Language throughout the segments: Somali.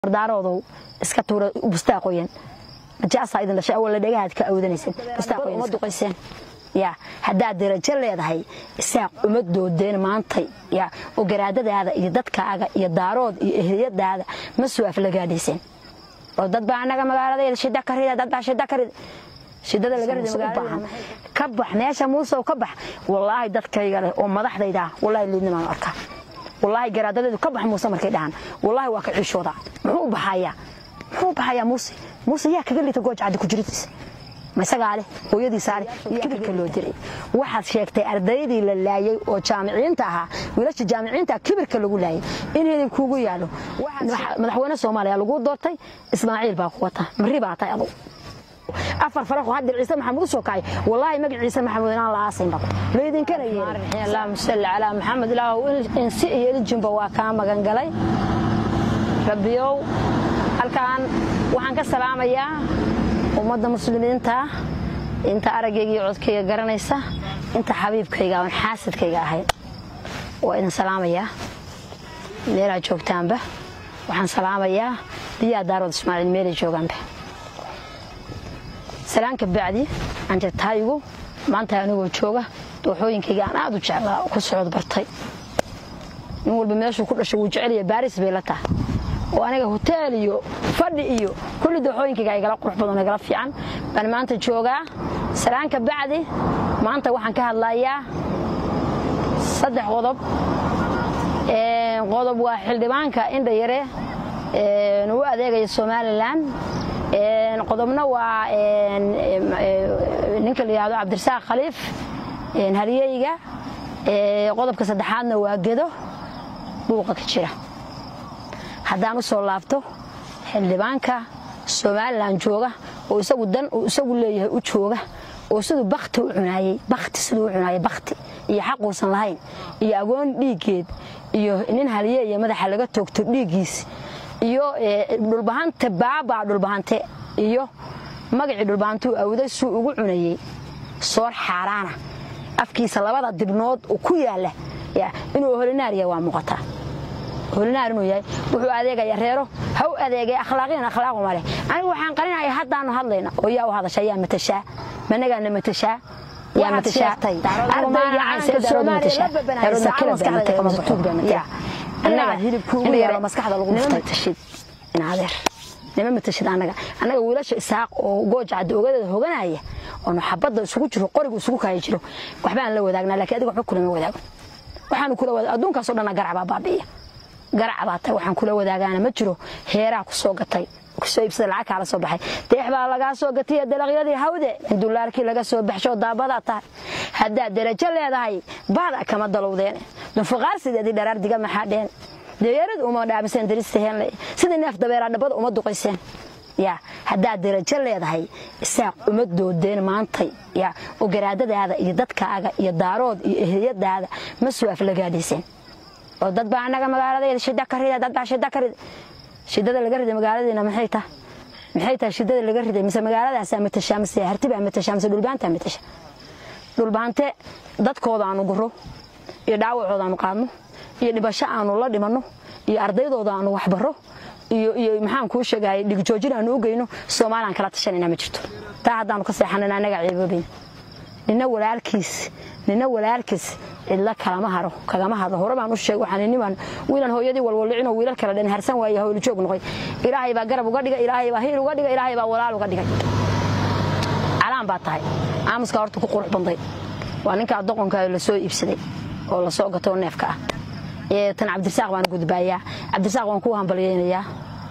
daaroodow iska tuura bustaa qoyan najaasaa idin dhashay awalla dhagahaad ka awdanaysan bustaa qoyan uma duqayseen ya haddaad darajo leedahay isaaq uma doodeen maantay ya oo garaadadaada iyo dadkaaga iyo daarood iyo ehliyadaada ma soo aflagaadhayseen oo dad baa annaga magaaladeeda shida ka rida dad baa shida ka rida shidada laga rida magaalada ka bax meesha muusow ka bax wallaahi dadkayga leh oo madaxdayda ah wallaahi liidnimaan arkaa wallaahi garaadadeedu ka bax muuse markay dhahaan wallaahi waa ka ciishooda muxuu u baxayaa muxuu u baxayaa muuse muuse yaa kaga liita gooj caddi ku jiridiisa ma isagaa leh hooyadiisaa leh kibirka loo diray waxaad sheegtay ardaydii la laayay oo jaamiciinta ahaa wiilasha jaamiciinta kibirka lagu laayay in idin kuugu yaalo madaxweyne soomaaliya lagu doortay ismaaciil baa ku wata mari baa tahay adugu afar faraqoo haddir ciise maxamuud u soo kacay wallaahi magac ciise maxamuud inaan la aasayn baqo laydinkana yeelin allahumma salli calaa maxamed ilaahu insi iyo iljinba waa kaa magan galay rabbiyow halkaan waxaan ka salaamayaa ummadda muslimiinta inta araggayga iyo codkayga garanaysa inta xabiibkayga oon xaasidkayga ahayn waa idin salaamayaa meelaad joogtaanba waxaan salaamayaa biyaa daarood ismaaciil meelay joogaanba salaanka bacdi anjartaayigu maanta anigoo jooga dooxooyinkayga aan aad u jeclaa ku socod bartay nin walba meeshuu ku dhashay wuu jecelya baaris bay la tahay oo aniga hoteel iyo fadhi iyo kulli dooxooyinkayga igala qurux badan igala fiican baan maanta joogaa salaanka bacdi maanta waxaan ka hadlayaa saddex qodob qodob waa xildhibaanka indha yare u adeegaya somalilan qodobna waa ninka la yihahdo cabdirasaaq khaliif haryeyga qodobka saddexaadna waa gedo buuqa ka jira haddaan u soo laabto xildhibaanka somalilan jooga oo isagu dan uu isagu leeyahay u jooga oo siduu bakti u cunaayey bakti siduu u cunaayey bakti iyo xaquusan lahayn iyo agoon dhiiggeed iyo nin haliye iyo madaxa laga toogto dhiiggiis iyo dhulbahante baabaa dhulbahante iyo magacii dhulbahantuu awday suu ugu cunayey soor xaaraana afkiisa labada dibnood oo ku yaalla inuu holinaar yahay waa muuqataa holinaar inuu yahay wuxuu adeegaya reero ha u adeegay akhlaaqiyan akhlaaqu maleh anigu waxaan qarinaya haddaanu hadlayna oo yaa u hadasha yaa matashaa managaana matashaa yaa matashaa ardayga caanka soomaaliya la babanaysa annaga hilibkuugu yaalo maskaxda lagu matashid inadeer nima matashid annaga annaga wiilasha isaaq oo gooja cadda ogadeeda hoganaya oonu xabadda isugu jiro qorigu isugu kaayi jiro waxbaan la wadaagnaa lakiin adiga waxba kulama wadaago waxaanu kula wadaag adduunkaasoo dhanna garac baa baabi'iya garac baa tahay waxaan kula wadaagaana ma jiro heeraa ku soo gatay kusoo iibsada lacag kaala soo baxay deex baa lagaa soo gatay dalaqyadii hawde dulaarkii laga soo baxsho daabadaa tahay haddaad darajo leedahay baada kama dalowdeen dunfuqaar sideedii dharaar diga maxaa dheen deeyaaradu uma dhaamiseen dirista heenle sidii neef dabeeraa dhabbada uma duqayseen ya haddaad darajo leedahay isaaq uma doodeen maantay ya oo garaadadaada iyo dadkaaga iyo daarood iyo ehliyadaada ma soo aflagaadhayseen oo dad baa annaga magaaladeeda shida ka rida dad baa shida ka rida shidada laga riday magaaladeena maxay tahay maxay tahay shidada laga riday mise magaaladaasaa matashaa mise hartibaa matashaa mise dhulbaantaa matasha dhulbaante dadkooda aanu guro iyo dhaawacooda aanu qaadno iyo dhibasho aanu la dhimanno iyo ardaydooda aanu waxbaro iyo iyo maxaan kuu sheegayay dhigjoojin aanu u geyno soomaalaan kala tashanayna ma jirto taa haddaanu ka seexanayna annaga ceeboobayna nina walaalkiis nina walaalkiis cidla kalama haro kagama hadlo hore baan u sheeg waxaan niman wiilan hooyadii walwallicinoo wiilal kale dhan harsan waaye howlijoog noqoy ilaahay baa garab uga dhigay ilaahay baa hiil uga dhigay ilaahay baa walaal uga dhigay calaan baa tahay aamuska horta ku qurux banday waa ninkaa doqonka la soo iibsaday oo la soo gatoo neefka ah tan cabdirasaaq baan gudbaayaa cabdirasaaq waan kuu hambalyaynayaa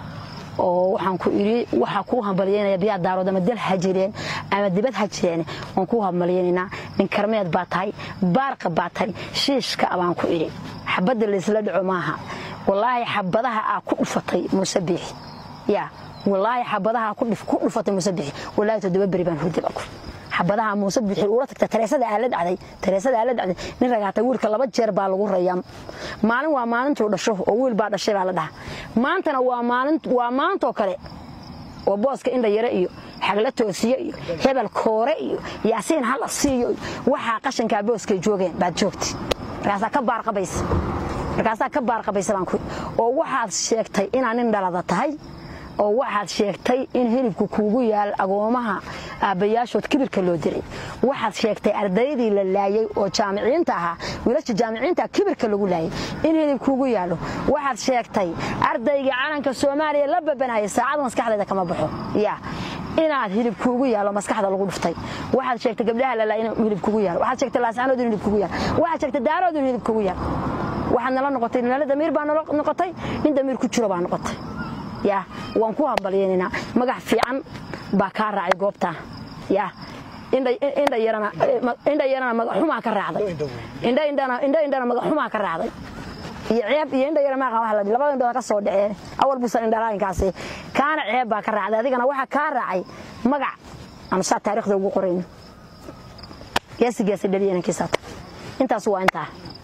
oo waxaan ku idhi waxaa kuu hambalyaynaya biyaa daarood ama dal ha jireen ama dibad ha jireen waan kuu hambalyaynaynaa nin karmeed baa tahay baarqa baa tahay shiishka baan ku idhi xabadda laysla dhaco maaha wallaahi xabadaha aa ku dhufatay muuse biixi yaa wallaahi xabadaha ku dhufatay muuse biixi wallaahi toddoba beri baan hurdi baa ku xabadaha muuse biixi uula tagta tareesada aa la dhacday tareesada aa la dhacday nin ragaata wiilka laba jeer baa lagu rayaa maalin waa maalintuu dhasho oo wiil baa dhashay baa la dhaha maantana waa maalin waa maantoo kale oo booska indha yare iyo xagla toosiye iyo hebel koore iyo yaasiin hala siiyo waxaa qashankaa booskay joogeen baad joogti markaasaa ka baarqabaysa markaasaa ka baarqabaysa baan ku oo waxaad sheegtay inaa nin dhalada tahay oo waxaad sheegtay in hilibku kuugu yaal agoomaha aabbayaashood kibirka loo diray waxaad sheegtay ardaydii la laayey oo jaamiciinta ahaa wiilasha jaamiciinta kibirka lagu laayay in hilib kuugu yaallo waxaad sheegtay ardaygii calanka soomaaliya la babanayay saacad maskaxdayda kama baxo ya inaad hilib kuugu yaallo maskaxda lagu dhuftay waxaad sheegtay gabdhaha la laayay in hilib kuugu yaalo waxaad sheegtay laascanood in hilib kuugu yaalo waxaad sheegtay daarood in hilib kuugu yaalo waxaad nala noqotay nala damiir baa nala noqotay nin damiir ku jiro baa noqotay ya waan ku hambalyeynanaa magac fiican baa kaa raacay goobtaa ya indha yarana magaxumaa ka raacday indha indhana magaxumaa ka raacday iyo ceeb iyo indha yara maaqa waa la labada indhooda ka soo dhaceen awal buusan indhalaainkaasi kaana ceeb baa ka raacday adigana waxaa kaa raacay magac aanu saa taariikhda ugu qorayno geesi geesi dhaliya inankiisaata intaas waa intaa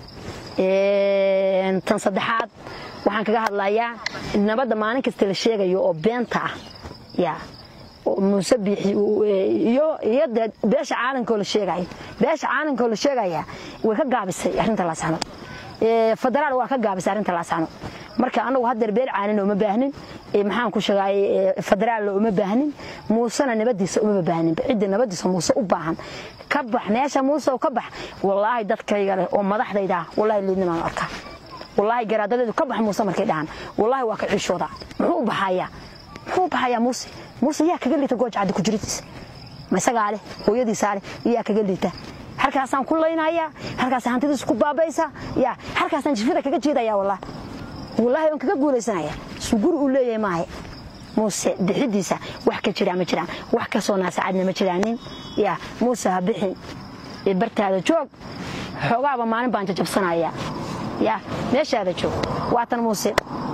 tan saddexaad waxaan kaga hadlayaa nabadda maalin kasta la sheegayo oo beenta ah ya muuse biixi iyo iyo dee beesha caalankoo la sheegayo beesha caalankoo la sheegaya way ka gaabisay arrinta laascanood federaal waa ka gaabisay arrinta laascanood marka anagu haddeer beel caalina uma baahnin maxaan ku sheegay federaalna uma baahnin muusena nabadiisa uma baahnin cidda nabadiisa muuse u baahan ka bax meesha muuse ka bax wallaahi dadkayga leh oo madaxdayda wallaahi liidnimaan arkaa wallaahi garaadadeedu ka bax muuse markay dhahaan wallaahi waa ka ciishooda muxuu u baxayaa muxuu u baxayaa muuse muuse yaa kaga liita gooja caddi ku jiridiisa ma isagaa leh hooyadiisaa leh yaa kaga liita halkaasaan ku laynayaa halkaas hantidiisa ku baabaysa ya halkaasaan jifida kaga jiidaya wallaahi wallaahi waan kaga guulaysanaya suguri uu leeyahay maahe muuse bixidiisa wax ka jiraa ma jiraan wax ka soo naasacadna ma jiraanin ya muuse ha bixin bartaada joog xoogaaba maalin baan jajabsanaya ya meeshaada joog waatan muuse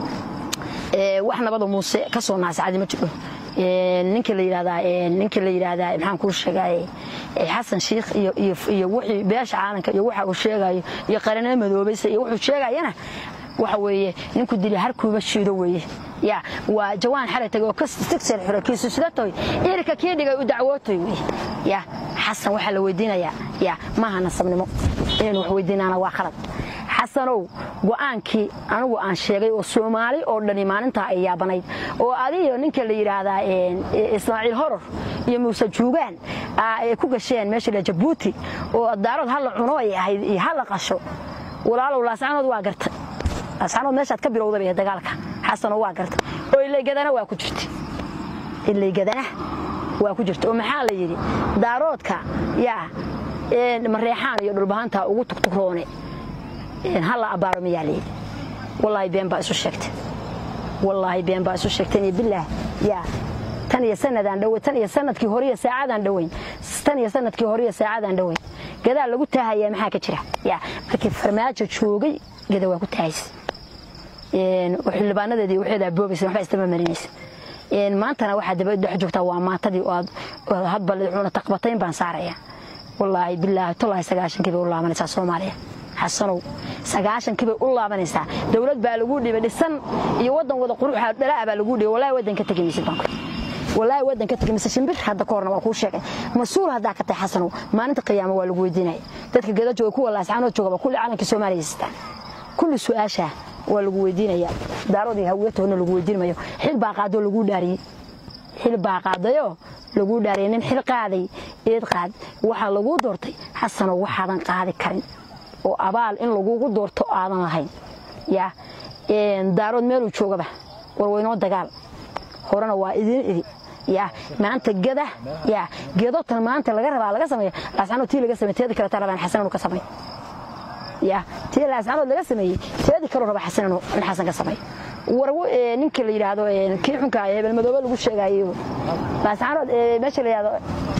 wax nabada muuse ka soo naasacadi ma jiro ninka la yidhahdaa ninka la yidhaahdaa maxaan kuu sheegay xasan shiikh iyo iyo iyo wixii beesha caalanka iyo waxa uu sheegayo iyo qaranada madoobaysa iyo wuxuu sheegayana waxa weeye ninku dili harkuuba shiido weeye ya waa jawaan xalay tagay oo kastigseer xiro kiisu sidatoy irka kii dhigay u dacwootoy weye ya xasan waxaa la weydiinayaa ya maaha nasabnimo inaynu wax weydiinaana waa khalad xasanow go'aankii anigu aan sheegay oo soomaali oo dhani maalintaa ay yaabanayd oo adiyo ninka la yidhaahdaa ismaaciil horor iyo muuse juugaan ay ku gasheen meesha la jabuuti oo daarood hala cuno ay ahayd iyo hala qasho walaalow laascanood waa gartay laascanood meeshaad ka bilowdaba ee dagaalka xasano waa gartay oo ilaygadana waa ku jirta ilaygadana waa ku jirta oo maxaa la yidhi daaroodka yaa mareexaan iyo dhulbahantaa ugu tugtugroone halla abbaaro miyaa layidhi wallaahi been baa isu sheegtay wallaahi been baa isu sheegteen iyo bilaah yaa tan iyo sanadaan dhowe tan iyo sanadkii horiyo saacadaan dhoweyn tan iyo sanadkii horiyo saacadaan dhoweyn gadaa lagu taahayaa maxaa ka jira yaa markii farmaajo joogay gada waa ku taahaysa xildhibaanadeedii waxeedaa boobaysa waxba istama marinaysa maantana waxaa daba dhex joogtaa waa maatadii oo hadba cuna taqbatayn baan saaraya wallaahi bilaahi tolaahi sagaashankii bay u laabanaysaa soomaaliya xasanow sagaashankii bay u laabanaysaa dowlad baa lagu dhibay dhisan iyo waddan wada quruxa dhalaa baa lagu dhibay wallahi waddan ka tegi maysid baan wallaahi waddan ka tegi mise shimbir hadda ka horna waa kuu sheegay mas-uul haddaa ka tahay xasanow maalinta qiyaamo waa lagu weydiinaya dadka gada jooga kuwa laascaanood joogaba kulli calankii soomaaliya sitaan kulli su-aashaa waa lagu weydiinaya daaroodii hawiyatoodna lagu weydiin mayo xil baa qaadoo lagu dhaariyey xil baa qaadayoo laguu dhaariyay nin xil qaaday eed qaad waxaa laguu doortay xasanow waxaadan qaadi karin oo abaal in lagugu doorto aadan lahayn ya daarood meeluu joogaba war waynoo dagaal horena waa idiin idi ya maanta gada ya gedotan maanta laga rabaa laga sameeyo laascanood tii laga samey teedi kaleta rabaan xasan inuu ka sameey ya tii laascanood laga sameeyey teedi kaloo raba xasan inuu in xasan ka sameey war ninka la yidhaahdo kii xunka hebel madoobe lagu sheegayo laascanood meesha la yidhahdo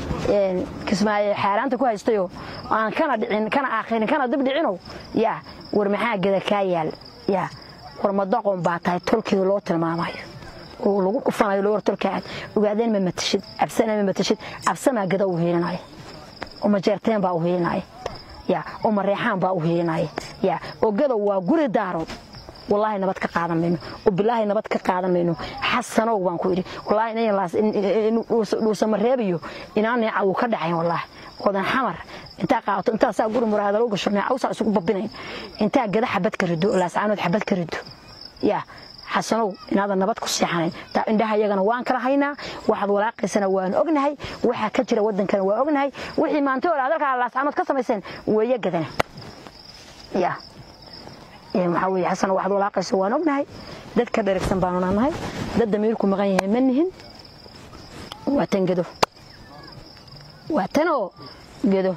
kismaayo xaaraanta ku haystayo aan kana dhicin kana aakhirin kana dib dhicino ya war maxaa gada kaa yaal ya war madaqon baa tahay tolkeeda loo tilmaamayo oo lagu dhufanayo loo war tolkaad ogaadeen ma matashid cabsana ma matashid cabsamaa gada u hiilinaya oo majeerteen baa u hiilinaya ya oo mareexaan baa u hiilinaya ya oo gada waa guri daarood wallaahi nabad ka qaadan mayno bilaahi nabad ka qaadan mayno xasanow baan ku idhi wallaahi dhuusamareebiyo inaan neeca uu ka dhacayn wallaahi odan xamar intaa qaadato intaa saa guri muraada loo gasho neecawsaa isugu babinayn intaa gada xabad ka rido laascaanood xabad ka rido yaa xasanow inaadan nabad ku seexanayn taa indhaha iyagana waan kala haynaa waxaad walaaqaysana waan ognahay waxaa ka jira waddankana waa ognahay wixii maanta hore adalkaa laascaanood ka samayseen weeye gadana yaa waxaa weeye xasanow waxaad walaaqaysa waan ognahay dad ka dheragsan baanu naanahay dad damiirku maqan yahay ma nihin waa tan gedo waa tanoo gedo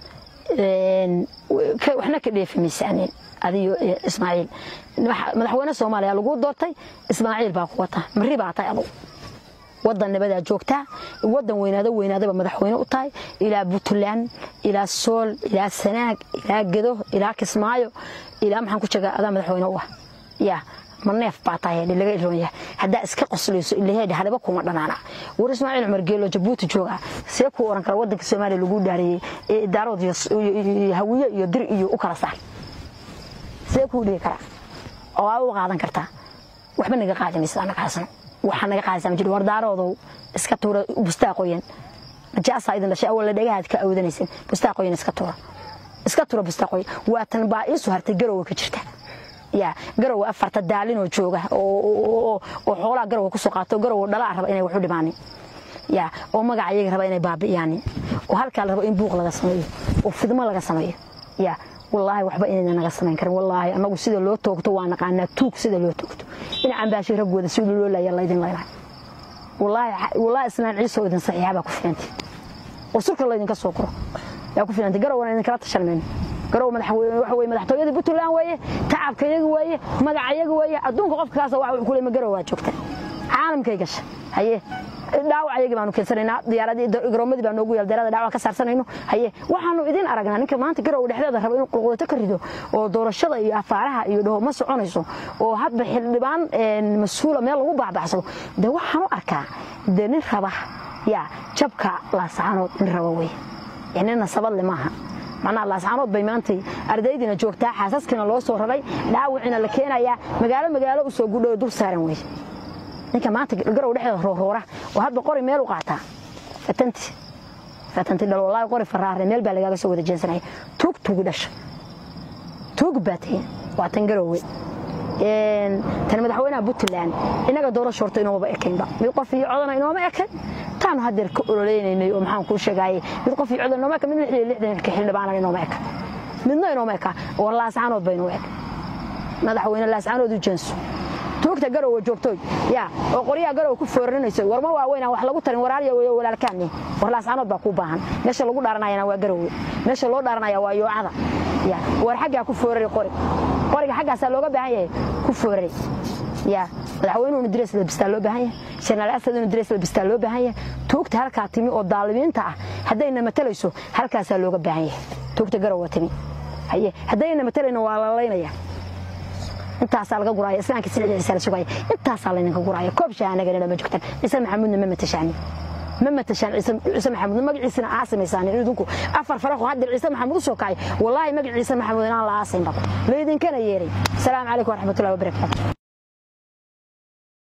waxna ka dheefi maysaaneen adiyo ismaaciil madaxweyne soomaaliya lagu doortay ismaaciil baa ku wata mari baa tahay adugu wadan nabadaa joogtaa wadan weynaado weynaadaba madaxweyne u tahay ilaa puntland ilaa sool ilaa sanaag ilaa gedo ilaa kismaayo ilaa maxaan ku jegaa adaa madaxweyne u ah yaa ma neef baa tahay laga iroon yahay haddaa iska qoslayso ilaheedha haliba kuma dhanaana war ismaaciil cumar geelo jabuuti jooga see kuu oran kara wadanka soomaaliya lagu dhaariyey ee idaarood iyo hawiye iyo dir iyo u kala saar see kuu dhigi karaa oo aa u qaadan kartaa waxba naga qaadi maysa anaga xasano waxaa naga qaadaysaa ma jiro war daaroodow iska tuura bustaa qoyan najaasaa idin dhashay awalla dhagahaad ka awdanaysin bustaa qoyan iska tuura iska tuura bustaa qoyan waa tan baa iisu hartay garowa ka jirta yaa garowa afarta daalinoo jooga oo xoolaha garowa kusoo qaato garowa dhalaa raba inay waxu dhimaanin yaa oo magaca iyaga raba inay baabi'iyaanin oo halkaa la rabo in buuq laga sameeyo oo fidmo laga sameeyo yaa wallaahi waxba inayna naga samayn karin wallaahi annagu sida loo toogto waa naqaanaa tuug sida loo toogto dhinacan baashay raggooda sida loo laaya laydin laynaa wallaahi islaan ciisoo idin saxiixa baa ku filantay oo surka laydinka soo koro yaa ku filantay garowana idinkala tashan mayno garow madaxweyne waxa weye madaxtooyadii puntland weeye tacabka iyaga weeye magaca iyaga weeye adduunka qofka kaasa waxa kule ma garow waa joogta caalamkay gasha haye dhaawac ayagii baanu keensanaynaa diyaaradii garoomadii baa noogu yaal diyarada dhaawac ka saarsanayno haye waxaanu idin aragnaa ninka maanta garow dhexdeeda raba inuu qulqudato ka rido oo doorashada iyo afaaraha iyo dhaho ma soconayso oo hadba xildhibaan mas-uula meel lagu baabacsado dee waxaan u arkaa dee nin raba yaa jabka laasaanood nin raba weye nina sabadle maaha macnaha laascaanood bay maantay ardaydiina joogtaa xaasaskiina loo soo raray dhaawiciina la keenayaa magaalo magaalo u soo gudho dul saaran weye ninka maanta garow dhexdeeda rooroora oo hadba qori meel u qaataa fatanti fatanti dhal wallaahi qori faraare meel baa lagaaga soo wada jeensanaya tuug tuugi dhasha tuug baa tahin waa tan garowe tan madaxweynaha puntland inaga doorasho horta inoomaba ekaynba mid qof iyo codana inooma ekayn taanu hadeer ka ololeynay oo maxaan kuu sheegaaye mid qof iyo codan inooma eka mid lix iyo lixdanka xildhibaana inooma eka midna inooma eka oo laascaanood ba inoo eg madaxweyne laascaanood u jeenso tuugta garowa joogtoy yaa oo qoryaha garowa ku foorarinayso warma waaweynaan wax lagu tarin waraarya weyo walaalkaani war laascaanood baa kuu baahan meesha lagu dhaaranayana waa garowe meesha loo dhaaranaya waa yoocada ya war xaggaa ku foorari qori qoriga xaggaasaa looga baahan yahay ku foorari ya madaxweynuhu inu direys labistaa loo baahan yahay jenaraal asad inu direys labistaa loo baahan yahay tuugta halkaa timi oo daalimiinta ah haddayna matalayso halkaasaa looga baahan yahay tuugta garowa timi haye haddayna matalayno waa la laynaya intaasaa laga guraya islaamka silciisa la sugaya intaasaa laydinka guraya koob shaanaganina ma joogtaan ciise maxamuudna ma matashaani ma matashaan ciise maxamuud magaciisana aasimaysaan idinku afar faraqo hadda ciise maxamuud u soo kacay wallaahi magac ciise maxamuud inaan la aasayn baqo laydinkana yeeray asalaamu calaykum waraxmatullahi wabarakaatu